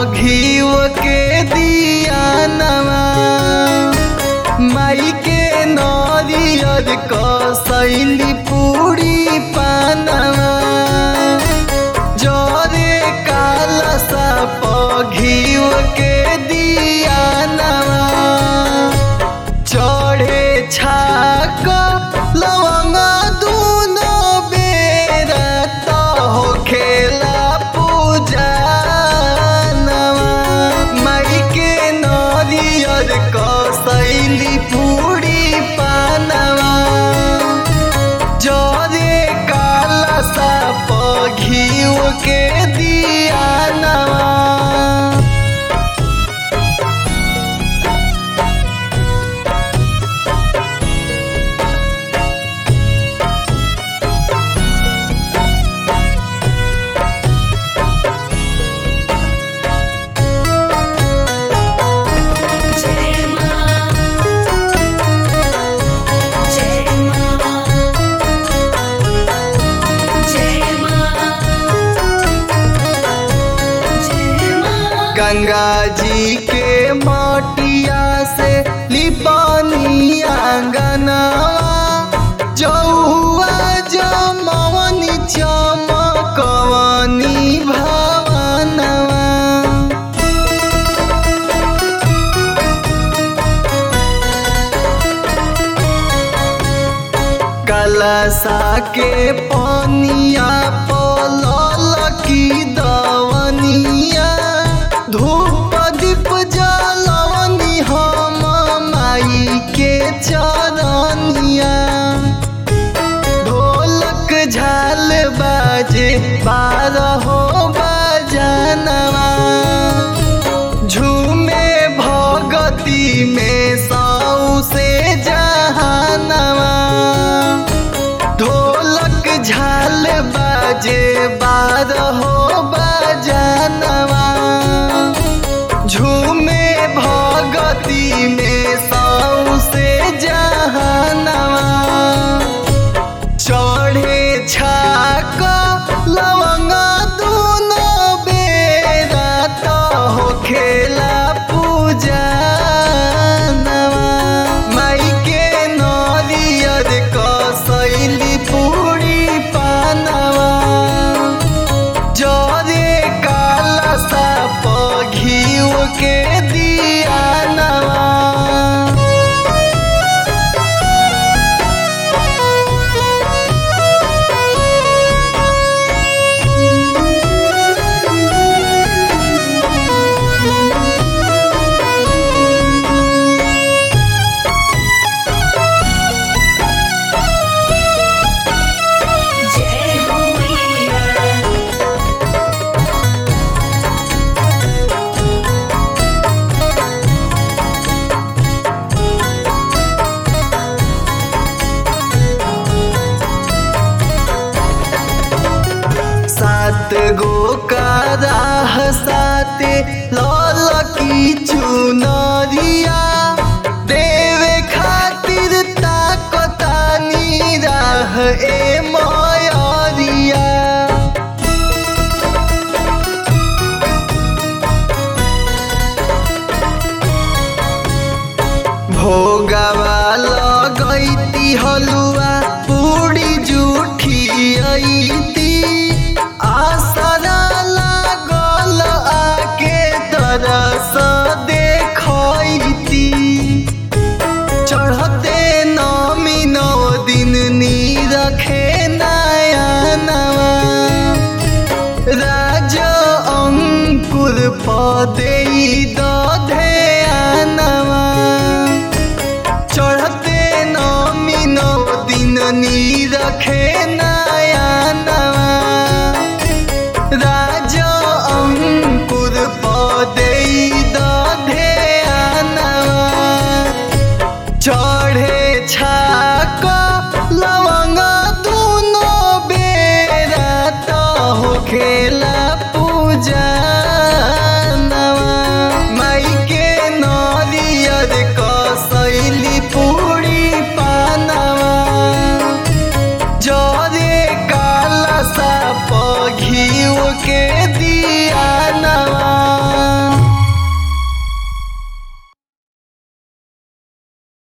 घीव के दिया नवा माई के नरियर कसैली पूरी पानवा जरे काला साप घीव के दिया नवा चढ़े छाक लवंग दूनो बेरा त हो खेला पूजा नवा माई के नरियर कसैली पूरी पानवा जरे काला साप घीव के दिया नवा जय मां जय मां जय मां जय मां गंगा जी के माटिया से लिपानी आंगनवा जौआ जमवनी चमकवनी भवनवा कलसा के पनिया पलल की दवनिया धूप दीप जलवनी हम माई के चरनिया ढोलक झाल बाजे बारहो बजनवा झूमे भगती में सौ से जहानवा ढोलक झाल बाजे बारहो बजनवा झूमे भगती में सौ से जहानवा चढ़े छाक लवंग दूनो बेरा त हो खेला पूजा नवा माई के नरियर कसैली पूरी पानवा जरे काला साप घीव के दिया नवा जय हो मैया सात गो का राह साते लाल की चुनरिया देवे खातिर ताकतानी राह ए मयरिया भोगवा लगैती हलुआ पूरी जूठी अइती आसरा लागल आके तरस देखैती चढ़ते नमी नौ दिन नी रखे नया नवा राज अंकुर पदे